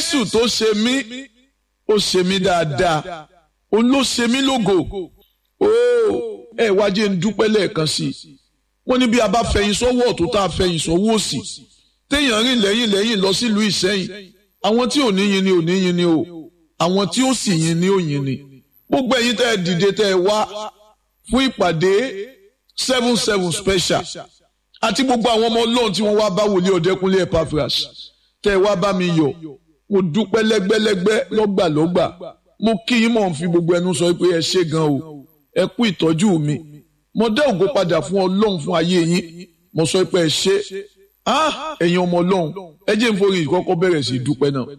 jésù tó ṣe mí ó ṣe mí dáadáa òun ló ṣe mí lógo ó ẹ wá jẹ́ ń dúpẹ́ lẹ́ẹ̀kan sí i wọ́n ní bí a bá fẹ̀yìn sọ́wọ́ ọ̀tún tá a fẹ̀yìn sọ́wọ́ òsì téèyàn rìn lẹ́yìn lẹ́yìn lọ sílùú ìsẹ́yìn àwọn tí ò ní yin ni ò ní yin ni o àwọn tí ó sì yin ni ò yin ni gbogbo ẹ̀yin tẹ́ ẹ dìde tẹ́ ẹ wá fún ìpàdé seven seven special àti gbogbo àwọn ọmọ ọlọ́run tí wọ́n wá bá wòlíì ọ̀dẹ́kúnlé Epaphras tẹ́ ẹ wá bá mi yọ̀ mo dúpẹ́ lẹ́gbẹ́lẹ́gbẹ́ lọ́gbàlọ́gbà mo kí yín mọ̀ ń fi gbogbo ẹnu sọ pé ẹ ṣé gan o ẹ kú ìtọ́jú mi mo dá ògo padà fún ọlọ́run fún ayé yín mo sọ pé ẹ ṣé ẹ̀yin ọmọ ọlọ́run ẹ jẹ́ n forí ìkọ́kọ́ bẹ̀rẹ̀ sí í dúpẹ́ náà.